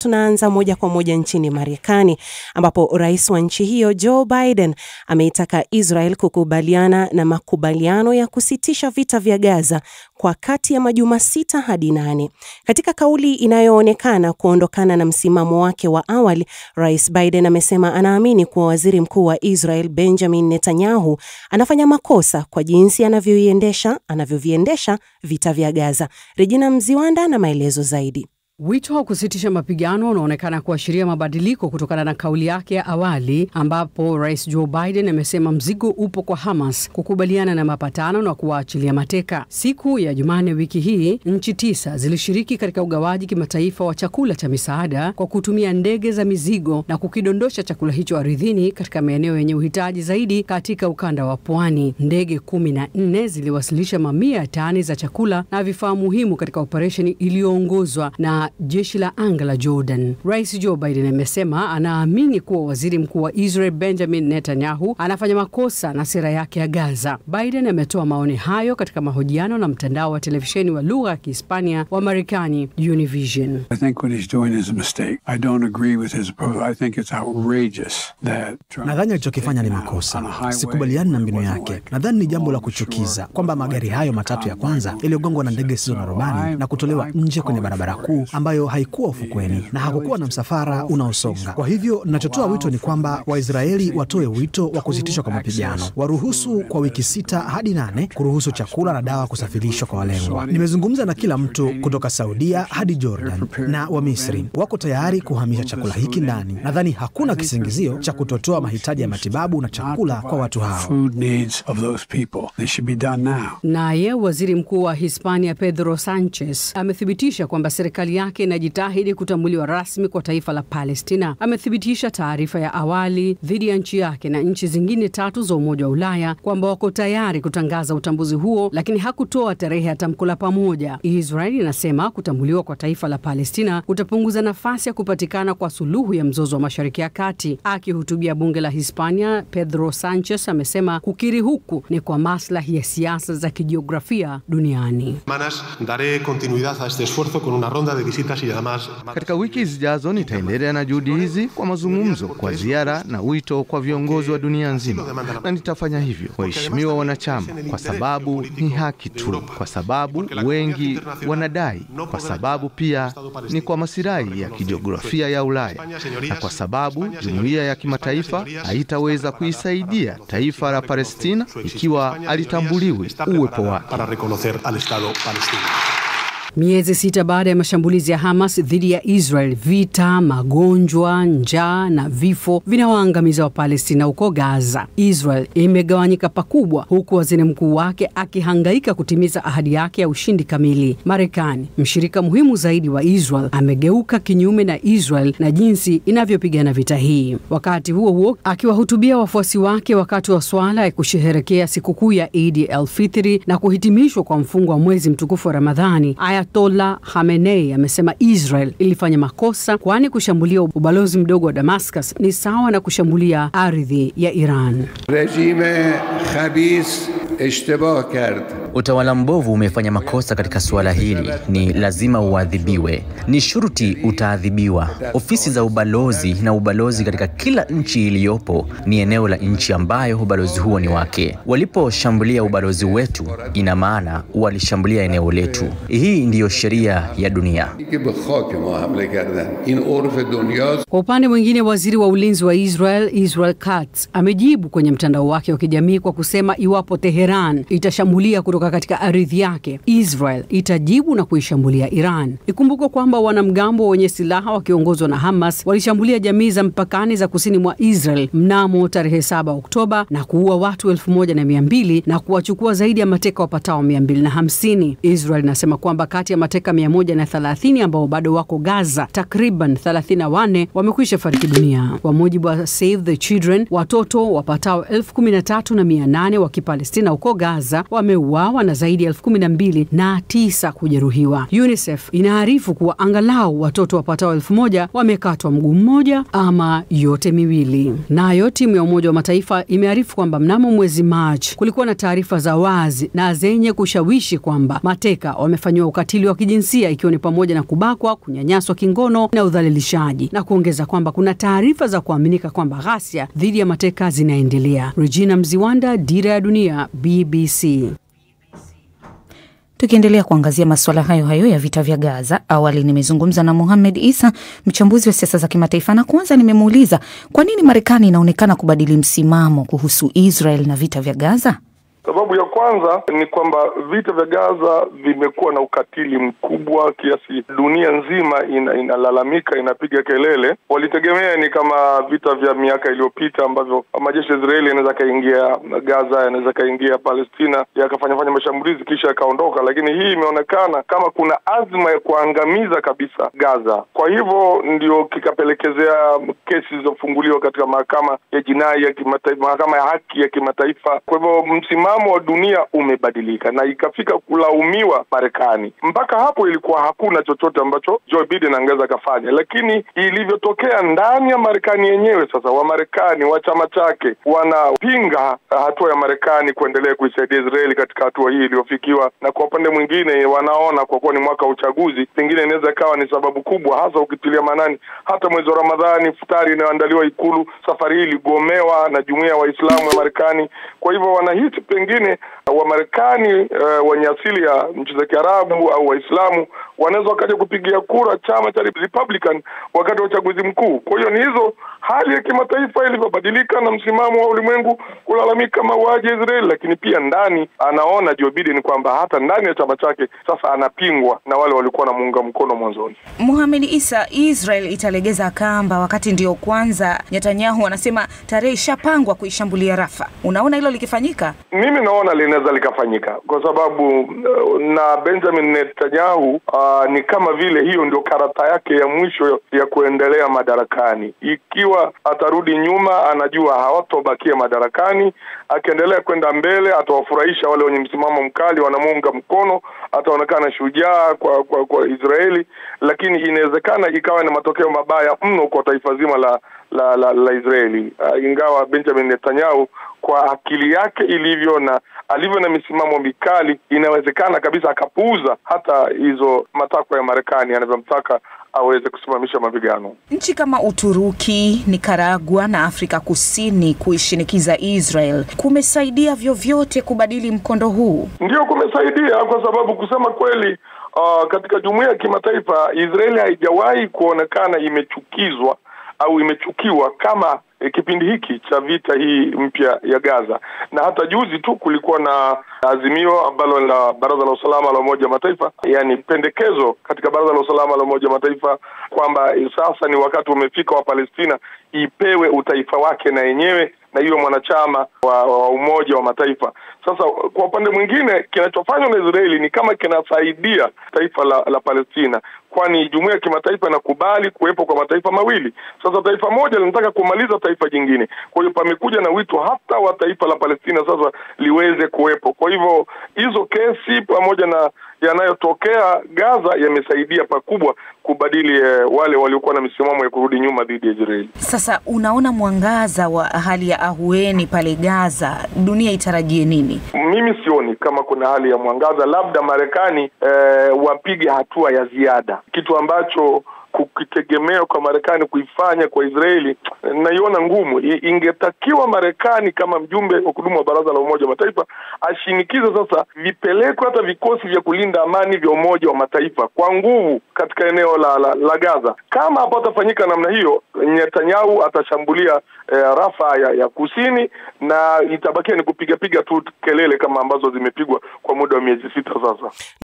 tunaanza moja kwa moja nchini Marekani ambapo rais wa nchi hiyo Joe Biden ameitaka Israel kukubaliana na makubaliano ya kusitisha vita vya Gaza kwa kati ya majuma sita hadi nane. Katika kauli inayoonekana kuondokana na msimamo wake wa awali, Rais Biden amesema anaamini kuwa waziri mkuu wa Israel Benjamin Netanyahu anafanya makosa kwa jinsi anavyoiendesha anavyoviendesha vita vya Gaza. Regina Mziwanda na maelezo zaidi. Wito wa kusitisha mapigano unaonekana kuashiria mabadiliko kutokana na kauli yake ya awali ambapo Rais Joe Biden amesema mzigo upo kwa Hamas kukubaliana na mapatano na kuwaachilia mateka. Siku ya Jumanne wiki hii, nchi tisa zilishiriki katika ugawaji kimataifa wa chakula cha misaada kwa kutumia ndege za mizigo na kukidondosha chakula hicho ardhini katika maeneo yenye uhitaji zaidi katika ukanda wa pwani. Ndege kumi na nne ziliwasilisha mamia ya tani za chakula na vifaa muhimu katika operesheni iliyoongozwa na jeshi la anga la Jordan. Rais Joe Biden amesema anaamini kuwa waziri mkuu wa Israel Benjamin Netanyahu anafanya makosa na sera yake ya Gaza. Biden ametoa maoni hayo katika mahojiano na mtandao wa televisheni wa lugha ya Kihispania wa Marekani Univision. Nadhani alichokifanya ni makosa, sikubaliani na mbinu yake. Nadhani ni jambo la kuchukiza kwamba magari hayo matatu ya kwanza yaliyogongwa na ndege zisizo na rubani na kutolewa nje kwenye barabara kuu ambayo haikuwa ufukweni na hakukuwa na msafara unaosonga. Kwa hivyo ninachotoa wito ni kwamba Waisraeli watoe wito wa kusitishwa kwa mapigano, waruhusu kwa wiki sita hadi nane kuruhusu chakula na dawa kusafirishwa kwa walengwa. Nimezungumza na kila mtu kutoka Saudia hadi Jordan na Wamisri wako tayari kuhamisha chakula hiki ndani. Nadhani hakuna kisingizio cha kutotoa mahitaji ya matibabu na chakula kwa watu hao. Naye waziri mkuu wa Hispania Pedro Sanchez amethibitisha kwamba serikali yake inajitahidi kutambuliwa rasmi kwa taifa la Palestina. Amethibitisha taarifa ya awali dhidi ya nchi yake na nchi zingine tatu za Umoja wa Ulaya kwamba wako tayari kutangaza utambuzi huo, lakini hakutoa tarehe ya tamko la pamoja. Israeli inasema kutambuliwa kwa taifa la Palestina kutapunguza nafasi ya kupatikana kwa suluhu ya mzozo wa Mashariki ya Kati. Akihutubia bunge la Hispania, Pedro Sanchez amesema kukiri huku ni kwa maslahi ya siasa za kijiografia duniani. Katika wiki zijazo nitaendelea na juhudi hizi kwa mazungumzo, kwa ziara na wito kwa viongozi wa dunia nzima, na nitafanya hivyo, waheshimiwa wanachama, kwa sababu ni haki tu, kwa sababu wengi wanadai, kwa sababu pia ni kwa masilahi ya kijiografia ya Ulaya, na kwa sababu jumuiya ya kimataifa haitaweza kuisaidia taifa la Palestina ikiwa alitambuliwi uwepo wake. Miezi sita baada ya mashambulizi ya Hamas dhidi ya Israel, vita, magonjwa, njaa na vifo vinawaangamiza Wapalestina huko Gaza. Israel imegawanyika pakubwa, huku waziri mkuu wake akihangaika kutimiza ahadi yake ya ushindi kamili. Marekani, mshirika muhimu zaidi wa Israel, amegeuka kinyume na Israel na jinsi inavyopigana vita hii. Wakati huo huo, akiwahutubia wafuasi wake wakati wa swala ya kusherehekea sikukuu ya Idi el Fitri na kuhitimishwa kwa mfungo wa mwezi mtukufu wa Ramadhani, Ayatollah Khamenei amesema Israel ilifanya makosa, kwani kushambulia ubalozi mdogo wa Damascus ni sawa na kushambulia ardhi ya Iran. Rejime khabis ishtibah kard Utawala mbovu umefanya makosa katika suala hili, ni lazima uadhibiwe, ni shuruti utaadhibiwa. Ofisi za ubalozi na ubalozi katika kila nchi iliyopo ni eneo la nchi ambayo ubalozi huo ni wake. Waliposhambulia ubalozi wetu, ina maana walishambulia eneo letu. Hii ndiyo sheria ya dunia. Kwa upande mwingine, waziri wa ulinzi wa Israel Israel Katz amejibu kwenye mtandao wake wa kijamii kwa kusema iwapo Teheran itashambulia kutoka katika ardhi yake, Israel itajibu na kuishambulia Iran. Ikumbukwe kwamba wanamgambo wenye silaha wakiongozwa na Hamas walishambulia jamii za mpakani za kusini mwa Israel mnamo tarehe 7 Oktoba na kuua watu elfu moja na mia mbili na kuwachukua zaidi ya mateka wapatao 250. Israel inasema kwamba kati ya mateka 130 ambao bado wako Gaza, takriban 34 wamekwisha fariki dunia. Kwa mujibu wa Save the Children, watoto wapatao elfu kumi na tatu na mia nane wa Kipalestina huko Gaza wameuawa wameuawa na zaidi ya elfu kumi na mbili na tisa kujeruhiwa. UNICEF inaarifu kuwa angalau watoto wapatao elfu moja wamekatwa mguu mmoja ama yote miwili. Nayo timu ya Umoja wa Mataifa imearifu kwamba mnamo mwezi Machi kulikuwa na taarifa za wazi na zenye kushawishi kwamba mateka wamefanyiwa ukatili wa kijinsia ikiwa ni pamoja na kubakwa, kunyanyaswa kingono na udhalilishaji, na kuongeza kwamba kuna taarifa za kuaminika kwamba ghasia dhidi ya mateka zinaendelea. Regina Mziwanda, Dira ya Dunia, BBC. Tukiendelea kuangazia masuala hayo hayo ya vita vya Gaza, awali nimezungumza na Mohamed Isa, mchambuzi wa siasa za kimataifa, na kwanza nimemuuliza kwa nini Marekani inaonekana kubadili msimamo kuhusu Israel na vita vya Gaza. Sababu ya kwanza ni kwamba vita vya Gaza vimekuwa na ukatili mkubwa kiasi dunia nzima ina, inalalamika inapiga kelele. Walitegemea ni kama vita vya miaka iliyopita ambavyo majeshi ya Israeli yanaweza kaingia Gaza, yanaweza kaingia Palestina, yakafanyafanya mashambulizi kisha yakaondoka, lakini hii imeonekana kama kuna azma ya kuangamiza kabisa Gaza. Kwa hivyo ndio kikapelekezea kesi zilizofunguliwa katika mahakama ya jinai ya kimataifa, mahakama ya haki ya kimataifa. Kwa hivyo msimamo wa dunia umebadilika na ikafika kulaumiwa Marekani. Mpaka hapo ilikuwa hakuna chochote ambacho Joe Biden angeweza akafanya, lakini ilivyotokea ndani ya Marekani yenyewe, sasa Wamarekani wa chama chake wanapinga hatua ya Marekani kuendelea kuisaidia Israeli katika hatua hii iliyofikiwa, na kwa upande mwingine wanaona kwa kuwa ni mwaka wa uchaguzi, pengine inaweza ikawa ni sababu kubwa, hasa ukitilia maanani hata mwezi wa Ramadhani, futari inayoandaliwa Ikulu safari hii iligomewa na jumuiya ya Waislamu ya Marekani. Kwa hivyo wanahisi pengine Wamarekani uh, wenye asili ya nchi za Kiarabu au Waislamu wanaweza wakaja kupigia kura chama cha Republican wakati wa uchaguzi mkuu. Kwa hiyo ni hizo hali ya kimataifa ilivyobadilika na msimamo wa ulimwengu kulalamika mauaji ya Israeli, lakini pia ndani anaona Joe Biden kwamba hata ndani ya chama chake sasa anapingwa na wale walikuwa wanamuunga mkono mwanzoni. Muhamed Isa, Israel italegeza kamba wakati ndio kwanza Netanyahu anasema tarehe ishapangwa kuishambulia Rafa. Unaona hilo likifanyika? Mimi naona linaweza likafanyika kwa sababu na Benjamin Netanyahu uh, ni kama vile hiyo ndio karata yake ya mwisho ya kuendelea madarakani. Ikiwa atarudi nyuma, anajua hawatobakia madarakani. Akiendelea kwenda mbele, atawafurahisha wale wenye msimamo mkali, wanamuunga mkono, ataonekana shujaa kwa, kwa kwa Israeli, lakini inawezekana ikawa na matokeo mabaya mno kwa taifa zima la la, la, la Israeli uh, ingawa Benjamin Netanyahu kwa akili yake ilivyo na alivyo na misimamo mikali, inawezekana kabisa akapuuza hata hizo matakwa ya Marekani anavyomtaka aweze kusimamisha mapigano. Nchi kama Uturuki, Nikaragua na Afrika Kusini kuishinikiza Israel kumesaidia vyovyote kubadili mkondo huu? Ndiyo, kumesaidia kwa sababu kusema kweli, uh, katika jumuiya ya kimataifa Israeli haijawahi kuonekana imechukizwa au imechukiwa kama e, kipindi hiki cha vita hii mpya ya Gaza. Na hata juzi tu kulikuwa na azimio ambalo la Baraza la Usalama la Umoja wa Mataifa, yani pendekezo katika Baraza la Usalama la Umoja wa Mataifa kwamba sasa ni wakati umefika wa Palestina ipewe utaifa wake na yenyewe na hiyo mwanachama wa, wa Umoja wa Mataifa. Sasa kwa upande mwingine, kinachofanywa na Israeli ni kama kinasaidia taifa la, la Palestina, kwani jumuiya ya kimataifa inakubali kuwepo kwa mataifa mawili. Sasa taifa moja linataka kumaliza taifa jingine, kwa hiyo pamekuja na wito hata wa taifa la Palestina sasa liweze kuwepo. Kwa hivyo hizo kesi pamoja na yanayotokea Gaza yamesaidia pakubwa kubadili eh, wale waliokuwa na misimamo ya kurudi nyuma dhidi ya Israeli. Sasa unaona mwangaza wa hali ya ahueni pale Gaza, dunia itarajie nini? Mimi sioni kama kuna hali ya mwangaza, labda Marekani eh, wapige hatua ya ziada, kitu ambacho kukitegemea kwa Marekani kuifanya kwa Israeli naiona ngumu. Ingetakiwa Marekani kama mjumbe wa kudumu wa Baraza la Umoja wa Mataifa ashinikize sasa vipelekwe hata vikosi vya kulinda amani vya Umoja wa Mataifa kwa nguvu katika eneo la, la, la Gaza. Kama hapatafanyika namna hiyo, Netanyahu atashambulia eh, Rafa ya, ya kusini na itabakia ni kupigapiga tu kelele kama ambazo zimepigwa kwa muda wa miezi sita sasa.